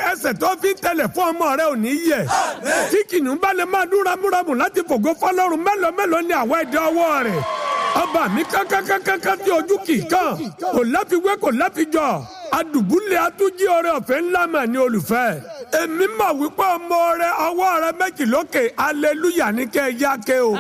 ẹsẹ̀ tó fi ń tẹ̀lẹ̀ fún ọmọ rẹ ò ní yẹ̀ tí kìnnìún bá lè máa dún ramúramù láti fògo fọlọ́run mélòó mélòó ni àwọn ẹ̀dá ọwọ́ rẹ̀ ọba mi kákákákáká tí ojú kì í kàn kò láfiwé kò láfijọ́ adùbúlẹ̀ atújí ọrẹ ọ̀fẹ́ ńlá mà ní olùfẹ́ èmi mà wípé ọmọ rẹ ọwọ́ rẹ méjì lókè aleluya ní kẹ́ ẹ yá ké o.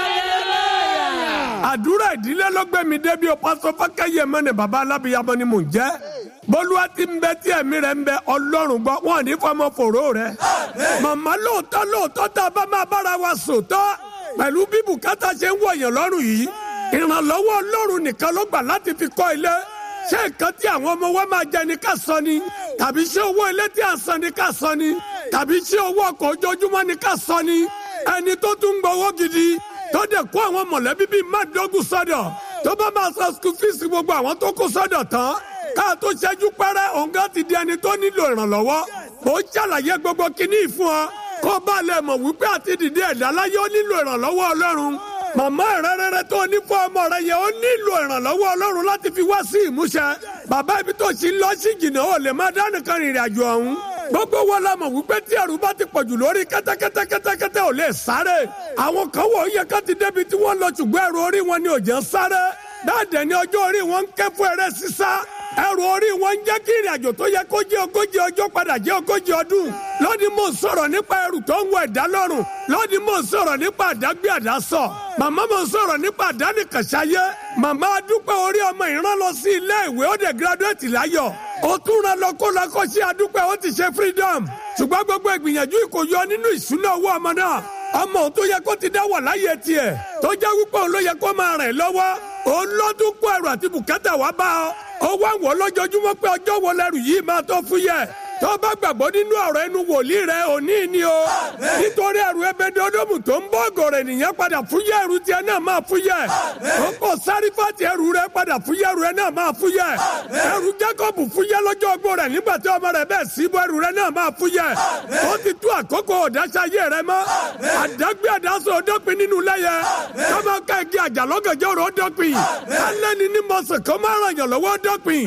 àdúrà ìdílé ló gbé mi débi o pásọ fákẹ́yẹ mẹ́ni bàbá alábìyamọ ni mò ń jẹ́ bólúwa ti ń bẹ tí ẹ̀mí rẹ̀ ń bẹ ọlọ́run gbọ́ wọn ò ní fọmọ fòró rẹ̀ màmá lóòótọ́ lóòótọ́ tá a bá máa bára wa sòótọ́ pẹ̀lú bí bùkátà ṣe ń wọ̀nyàn lọ́rùn yìí ìrànlọ́wọ́ ọlọ́run nìkan ló gbà láti fi kọ́ ilé ṣé nǹkan tí àwọn ọmọ wa máa jẹ ní ká sọ ni tàbí ṣé owó ilé tí a san ní ká sọ ni tàbí ṣé owó ọkọ̀ ojoojúmọ́ ní ká sọ ni ẹni tó tún gbowó gidi tó dẹ̀ kó àwọn mọ̀lẹ́bí bíi mádógún sọ́dọ̀ tó bá máa san school fees gbogbo àwọn tó kó sọ́dọ̀ tán ká tó ṣẹ́jú pẹ́rẹ́ òǹgá ti di ẹni tó nílò ìrànlọ́wọ́ mo ṣàlàyé gbogbo kinní fún ọ kó bá lè mọ̀ wípé àti dìde ẹ̀dá láyé ó nílò ìrànlọ́wọ́ ọlọ́run màmá rẹ́rẹ́rẹ́ tó ní fún ọmọ rẹ yẹn ó nílò ìrànlọ́wọ́ ọlọ́run láti fi wá sí ìmúṣẹ bàbá ibi tó ṣì ń lọ sí jìnnà ó lè má dánìkan rìnrìn àjò ọ̀hún gbogbo wa la mọ̀ wípé tí ẹrù bá ti pọ̀jù lórí kẹ́tẹ́kẹ́tẹ́ kẹ́tẹ́kẹ́tẹ́ ò lè sáré àwọn kan wọ̀ ó yẹ ká ti débi tí wọ́n lọ ṣùgbọ́n ẹrù orí wọn ni ò jẹ́ sáré dáadẹ́ ni ọjọ́ orí wọn ń ké fún eré sísá ẹrù orí wọn ń jẹ́ kí ìrìn àjò tó yẹ kó jẹ́ ogójì ọjọ́ padà jẹ́ ogójì ọdún lónìí mò ń sọ̀rọ̀ nípa ẹrù tó ń wọ ẹ̀dá lọ́rùn lónìí mò ń sọ̀rọ̀ nípa àdágbé àdásọ̀ màmá mò ń sọ̀rọ̀ nípa àdánìkànṣáyé màmá adúpẹ́ orí ọmọ ìran lọ sí ilé ìwé ó dẹ̀ gírádùétì láyọ̀ ó tún ra lọ kó lọ kó sí adúpẹ́ ó ti ṣe freedom ṣùgbọ́n gbogbo ìgbìyànjú ìkòyọ nínú ìṣúná owó ọmọ náà ọmọ òun tó yẹ kó ti dá wà láyé tiẹ̀ tó jẹ́ wípé òun ló yẹ kó máa rìn lọ́wọ́ òun lọ́dún kó ẹrù àti bùkátà wá bá ọ ó wá wọ lójoojúmọ́ pé ọjọ́ wo lẹ́rù yìí máa tó fúyẹ́ tó bá gbàgbọ́ nínú ọ̀rọ̀ ẹnu wòlíì rẹ òní ni o nítorí ẹrù ẹbẹdẹ ọdọọmù tó ń bọ́ ọ̀gọ̀rọ̀ ènìyàn padà fúyẹ́ ẹrù tiẹ̀ náà máa fúyẹ́ ó kò sárífàtì ẹrù rẹ padà fúyẹ́ ẹrù rẹ náà máa fúyẹ́ ẹrù Jákọ́bù fúyẹ́ lọ́jọ́ ogbó rẹ̀ nígbà tí ọmọ rẹ̀ bẹ́ẹ̀ síbọ̀ ẹrù rẹ náà máa fúyẹ́ ó ti tú àkókò ọ̀dáṣayé rẹ mọ́ àdágbé àdásọ ọdọ́pin nínú lẹ́yẹ kọ́mọ ká igi àjàlọ́gànjọ́ rẹ̀ ọdọ́pin alẹ́ni ní mọ̀sán kọ́ máa ràn yàn lọ́wọ́ ọdọ́pin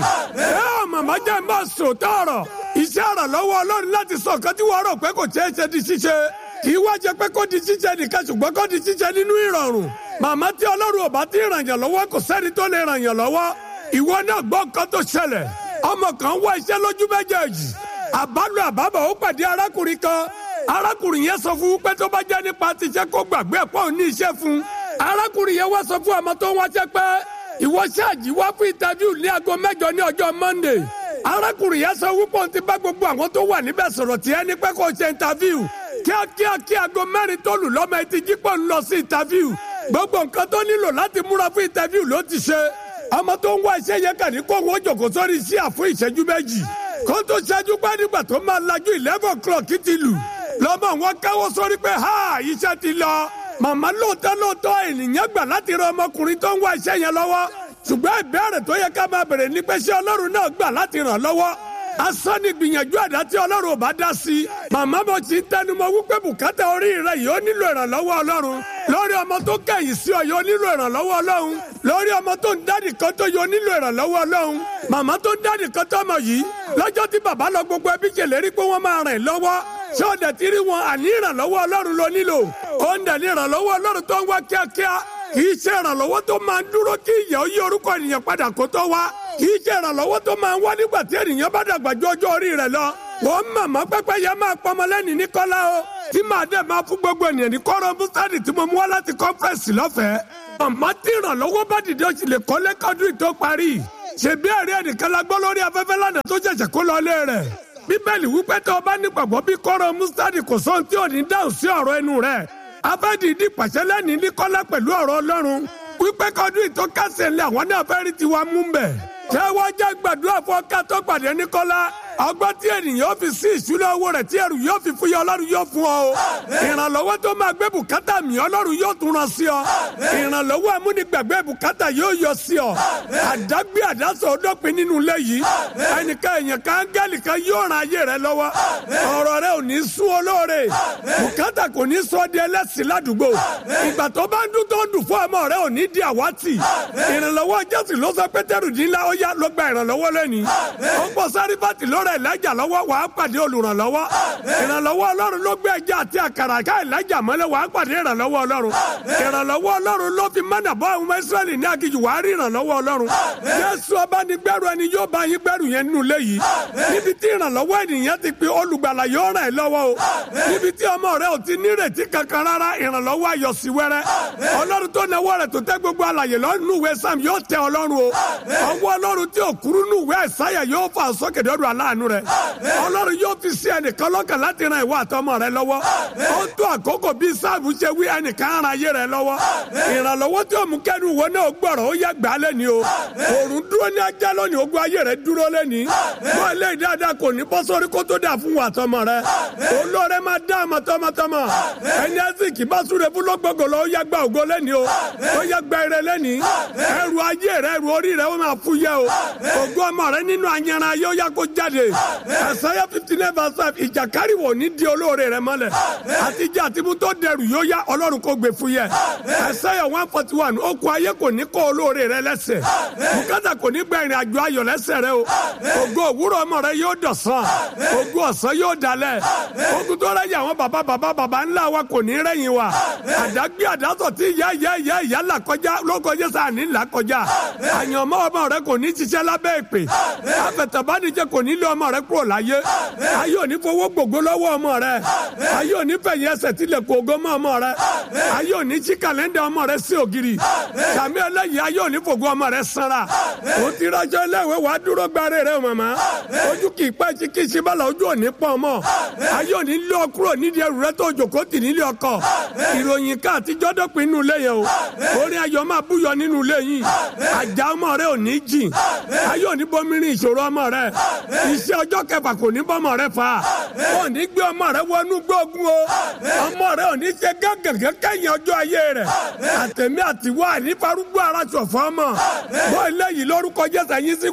ẹ màmá jẹ́ máa sòótọ́ ọ̀rọ̀ iṣẹ́ àrànlọ́wọ́ ọlọ́run láti sọ nǹkan tí wọ́n rò pé kò ṣeé ṣe di ṣíṣe kì í wá jẹ pé kó di ṣíṣe nìkan ṣùgbọ́n kó di ṣíṣe nínú ìrọ̀rùn màmá tí ọlọ́run ò bá ti ràn yàn lọ́wọ́ kò sẹ́ni tó lè ràn yàn lọ́wọ́ ìwọ náà gbọ́ nǹkan tó ṣẹlẹ̀ ọmọ kan wá iṣẹ́ lójú méjèèjì àbálò àbábọ̀ ó pàdé arákùnrin kan arákùnrin yẹn sọ fún pé tó bá jẹ́ nípa ti iṣẹ́ kó gbàgbé ẹ̀pọ̀ ò ní iṣẹ́ fún arákùnrin yẹn wá sọ fún ọmọ tó ń wáṣẹ́ pé ìwọ ṣáàjì wá fún ìtàvíù ní aago mẹ́jọ ní ọjọ́ Monday arákùnrin yẹn sọ wípé òun ti bá gbogbo àwọn tó wà níbẹ̀ sọ̀rọ̀ tí ẹni pé kò ṣe ìtàvíù kíákíá kí aago mẹ́rin tó lù lọ́mọ etí jípọ̀ ń lọ sí ìtàvíù gbogbo nǹkan tó nílò láti múra fún ìtàvíù ló ti ṣe ọmọ tó ń wá iṣẹ́ yẹn kàn ní kó wọn jòkó sórí iṣẹ́ àfún ìṣẹ́jú méjì kó tó ṣẹ́jú pé nígbà tó máa lajú eleven o'clock ti lù lọ́mọ wọn káwọ́ sórí pé ha iṣẹ́ ti lọ màmá lóòótọ́ lóòótọ́ ènìyàn gbà láti ran ọmọkùnrin tó ń wá iṣẹ́ yẹn lọ́wọ́ ṣùgbọ́n ìbéèrè tó yẹ ká máa bèrè ni pé ṣé ọlọ́run náà gbà láti ràn lọ́wọ́ asán ni gbìyànjú àdá tí ọlọ́run ò bá dá sí i màmá mo ti ń tẹnumọ́ wípé bùkátà orí rẹ yìí ó nílò ìrànlọ́wọ́ ọlọ́run lórí ọmọ tó kẹ̀yìn sí ọ yìí ó nílò ìrànlọ́wọ́ ọlọ́run lórí ọmọ tó ń dádì kan tó yìí ó nílò ìrànlọ́wọ́ ọlọ́run màmá tó ń dádì kan tó mọ̀ yìí lọ́jọ́ tí bàbá lọ gbogbo ẹbí ṣèlérí pé wọ́n máa rìn lọ́wọ́ ṣé ọ̀dẹ̀ tí rí wọn àní ìrànlọ́wọ́ ọlọ́run ló nílò ó ń dẹ̀ ní ìrànlọ́wọ́ ọlọ́run tó ń wá kíákíá kì í ṣe ìrànlọ́wọ́ tó máa ń dúró kí ìyà ó yí orúkọ ènìyàn padà kó tó wá kì í ṣe ìrànlọ́wọ́ tó máa ń wá nígbà tí ènìyàn bá dàgbà ju ọjọ́ orí rẹ̀ lọ. wọ́n màmá pẹ́pẹ́ yẹn máa pọmọ lẹ́ni ní kọ́lá o tí màá dẹ̀ máa fún gbogbo ènìyàn ní kọ́rọ̀ búsádì tí mo mú wá láti kọ́fẹ́rẹ́sì lọ́fẹ̀ẹ́. màmá tí ìrànlọ́wọ́ bá dìde oṣù lè kọ́lé kọ́dún tó parí. ṣèbí ẹ̀rí ẹnìkan la gbọ́ lórí afẹ́fẹ́ lánàá tó ṣẹ̀ṣẹ̀ kó lọ lé rẹ̀ bíbélì wípé tó o bá nígbàgbọ́ bí kọ́rọ̀ mustadi kò sóhun tí ò ní dáhùn sí ọ̀rọ̀ ẹnu rẹ̀ abẹ́dìdì pàṣẹ lẹ́ni ní kọ́lá pẹ̀lú ọ̀rọ̀ ọlọ́run wípé kọ́dún ìtọ́ kásẹ̀ lé àwọn náà fẹ́ rí tiwa mú bẹ̀. ṣé wọ́n jẹ́ gbàdúrà fún ọkà tó pàdé ní kọ́lá ọgbọ́n tí ènìyàn fi sí ìṣúná owó rẹ̀ tí ẹrù yóò fi fúyẹ́ ọlọ́run yóò fún ọ o ìrànlọ́wọ́ tó máa gbé bùkátà mi ọlọ́run yóò tún ràn sí ọ ìrànlọ́wọ́ amúnigbàgbé bùkátà yóò yọ sí ọ àdágbé àdásọ ọdọ́pin nínú ilé yìí ẹnìkan èèyàn kan áńgẹ́lì kan yóò ran ayé rẹ lọ́wọ́ ọ̀rọ̀ rẹ ò ní sún olóore bùkátà kò ní sọ di ẹlẹ́sìn ládùúgbò ìgbà tó bá ń dún tó ń dùn fún ọmọ rẹ ò ní di àwátì ìrànlọ́wọ́ jésù ló sọ pétérù dín ńlá ó yá ló gba ìrànlọ́wọ́ lẹ́ni ó pọ̀ sáré bàtì lórí rẹ̀ ìlàjà lọ́wọ́ wàá pàdé olùrànlọ́wọ́ ìrànlọ́wọ́ ọlọ́run ló gbé ẹja àti àkàrà ká ìlàjà mọ́lẹ̀ wàá pàdé ìrànlọ́wọ́ ọlọ́run ìrànlọ́wọ́ ọlọ́run ló fi mọ́nà bọ́ àwọn ọmọ Ísírẹ́lì ní aginjù wàá rí ìrànlọ́wọ́ ọlọ́run Jésù ọba ní gbẹ́rù ẹni yóò bá yín gbẹ́rù yẹn nínú ilé yìí níbi tí ìrànlọ́wọ́ ènìyàn ti pe olùgbàlà yóò ràn ẹ́ lọ́wọ́ o níbi tí ọmọ rẹ ò ti nírètí kankan rárá ìrànlọ́wọ́ ayọ̀ sí wẹ́rẹ́ ọlọ́run tó náwó rẹ̀ tó tẹ́ gbogbo alàyè lọ́nù ìwé sam yóò tẹ ọlọ́run o ọwọ́ ọlọ́run tí ò kúrú nù ìwé àìsáyà yóò fà sókè dọ́dọ̀ aláàánú rẹ̀ ọlọ́run yóò fi sí ẹnìkan lọ́kàn láti ran ìwà àtọmọ rẹ lọ́wọ́ ó tó àkókò bí sáàbù ṣe wí ẹnìkan ara ayé rẹ lọ́wọ́ ìrànlọ́wọ́ tí ó mú kẹ́nu ìwọ náà gbọ̀rọ̀ ó yẹ gbà á lẹ́ni o òrùn dúró ní ajá lónìí ogun ayé rẹ dúró lẹ́ni bọ́ ilé ìdáadáa kò ní bọ́ sórí kó tó dà fún wa tọmọ rẹ olóore máa dá àmọ́ tọmọtọmọ ẹni ẹsìnkì bá súre fún lọ́gbọ̀gbọ̀ lọ ó yẹ gba ògo lẹ́ni o ó yẹ gba ire lẹ́ni ẹrù ayé rẹ ẹrù orí rẹ ó máa fúyẹ́ o ògo ọmọ rẹ nínú ayanran ayé ó yẹ kó jáde ẹsẹ̀yẹ fifty nine verse five ìjàkárì wò ní di olóore rẹ mọ́lẹ̀ àtijọ́ àtibú tó dẹrù yóò yá ọlọ́run kó gbé fúyẹ́ ẹsẹ̀yẹ one forty one okùn ayé kò ní kó olóore rẹ lẹ́sẹ̀ bùkátà kò ní gba ìrìn àjò ayọ̀ lẹ́sẹ̀ rẹ o ògo òwúrọ̀ ọmọ rẹ yóò dọ̀sán ògo ọ̀sán yóò dalẹ̀ ogun tó rẹ̀ yà wọ́n bàbá bàbá bàbá ńlá wa kò ní rẹ̀yìn wa àdágbé àdásọ̀ tí ìyá ìyá ìyá ìyá là kọjá lóko jésù àní là kọjá àyànmọ́ ọmọ rẹ kò ní ṣiṣẹ́ lábẹ́ ìpè afẹ̀tẹ̀bánijẹ́ kò ní lé ọmọ rẹ kúrò láyé ayé òní fowó gbogbo lọ́wọ́ ọmọ rẹ ayé òní fẹ̀yìn ẹsẹ̀ tilẹ̀ kó ogó mọ́ ọmọ rẹ ayé òní sí kàlẹ́ndà ọmọ rẹ sí ògiri sàmì ẹlẹ́yìn ayé òní fògo ọmọ rẹ sanra ó ti rajọ ẹlẹ́wẹ̀ wàá dúró gbáre rẹ màmá ojú kì í pẹ́ sí kí í ṣe bala ojú òní pọ̀ ọmọ ayé òní lé ọ kúrò nídìí ẹrù rẹ tó jòkó tì nílé ọkọ ìròyìn ká àtijọ́ dọ́pin inú ilé yẹn o orin ayọ̀ máa búyọ nínú ilé yìí àjà ọmọ rẹ ò ní jìn ayé òní bomirin ìṣòro ọmọ rẹ iṣẹ́ ọjọ́ kẹfà kò ní bọ́mọ rẹ fà ò ní gbé ọmọ rẹ wọnú gbógun o ọmọ rẹ ò ní ṣe gángan kẹ́yìn ọjọ́ ayé rẹ àtẹ̀mí àtiwọ́ ànífarúgbó ara ṣọ̀fọ́ ọmọ bọ́ ilé yìí lórúkọ jésù ẹ̀yìn sí